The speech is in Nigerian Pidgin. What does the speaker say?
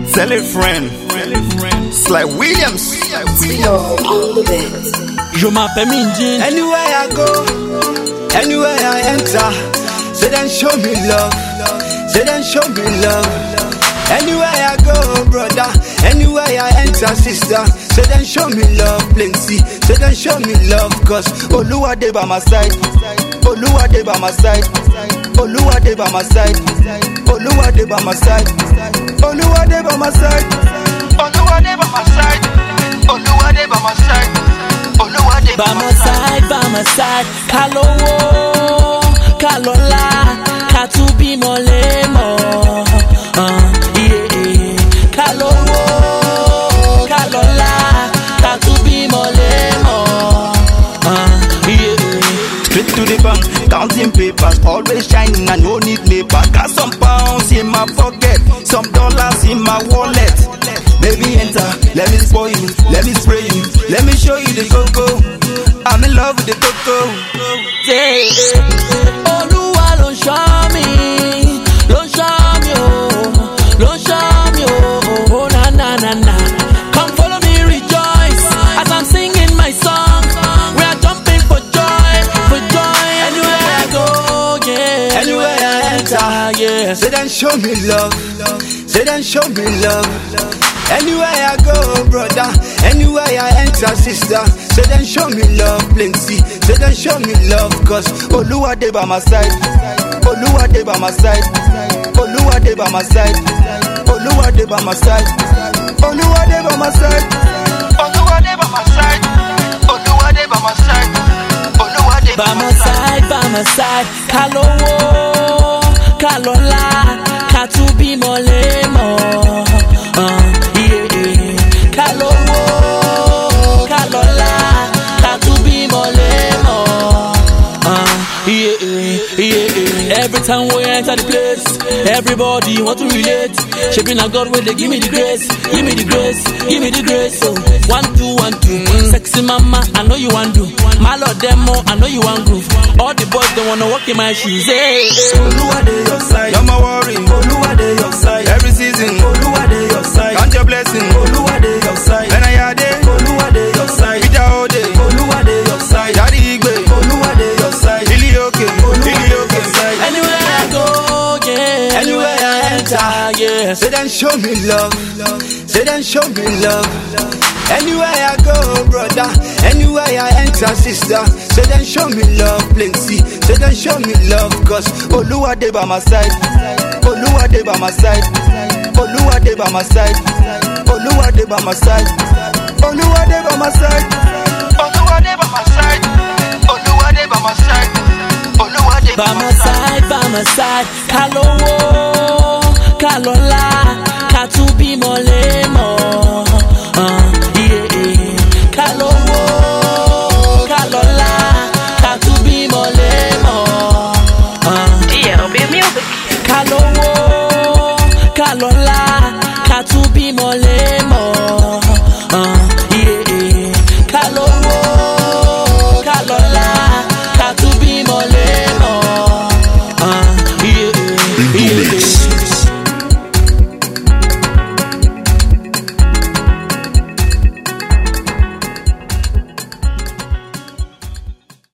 Tell a friend. It's like Williams. on the bed. Je m'appelle Minjin. Anywhere I go, anywhere I enter, say then show me love, say then show me love. Anywhere I go, brother, anywhere I enter, sister, say then show me love, plenty, say then show me love, cause Oluwa dey by my side, Oluwa dey by my side, Oluwa dey by my side, Oluwa dey by my side, Oluwa dey by my side, Oluwa dey by my side, Oluwa dey by my side, Oluwa dey By my side, by my side. Ká lówó, ká lọ́lá, ká tún bímọ lémọ̀. Uh, yeah, yeah. Ká lówó, ká lọ́lá, ká tún bímọ lémọ̀. Uh, yeah, yeah. Straight to the bank, counting papers, always shining, I no need paper. Got some pounds in my pocket, some dollars in my wallet. Baby, enter, let me spoil you, let me spray you, let me show you the cocoa. I'm in love with the cocoa. Olúwa ló ń ṣọ́ mi, ló ń ṣọ́ mi o, ló ń ṣọ́ mi o, oh na na na na. Come follow me rejoice as I'm singing my song. We are jumping for joy, for joy. Anywhere I go, yeah. Anywhere I enter, yeah. Say then show me love. Say then show me love. Anywhere I go, brother. Anywhere I enter, sister. Say then show me love, plenty. Say then show me love, cause Oluwa dey by my side. Oluwa dey by my side. Oluwa dey by my side. Oluwa dey by my side. Oluwa dey by my side. Oluwa dey by my side. Oluwa dey by my side. Oluwa dey By my side, by my side. Ká lówó, ká lọ́lá, ká tún bímọ lémọ̀. Uh, yeah, yeah. Ká lówó, ká lọ́lá, ká tún bímọ lémọ̀. Uh, yeah, yeah, yeah, yeah. Every time we enter the place, everybody want to relate. Shaping a God where they give me the grace, give me the grace, give me the grace. So one two one two, sexy mama, I know you want do. My lord demo, I know you want groove. All the boys they wanna walk in my shoes. Hey, Oluwa dey your side, no more worry. Oluwa dey your side, every season. Oluwa dey your side, count your blessing. Oluwa dey your side, when I had it. Oluwa dey your side, Ija Ode. Oluwa dey your side, Daddy Igbe. Oluwa dey your side, Ili Oke, Ili Oke side. anywhere I go, yeah. Anywhere I enter, yeah. Say then show me love. Say then show me love. Anywhere I go, brother. Anywhere I enter, sister. Say then show me love, plenty. Say then show me love, cause Oluwa dey by my side. Oluwa dey by my side. Oluwa dey by my side. Oluwa dey by my side. Oluwa dey by my side. Oluwa dey by my side. Oluwa dey by my side. Oluwa dey By my side, by my side. Ká lówó,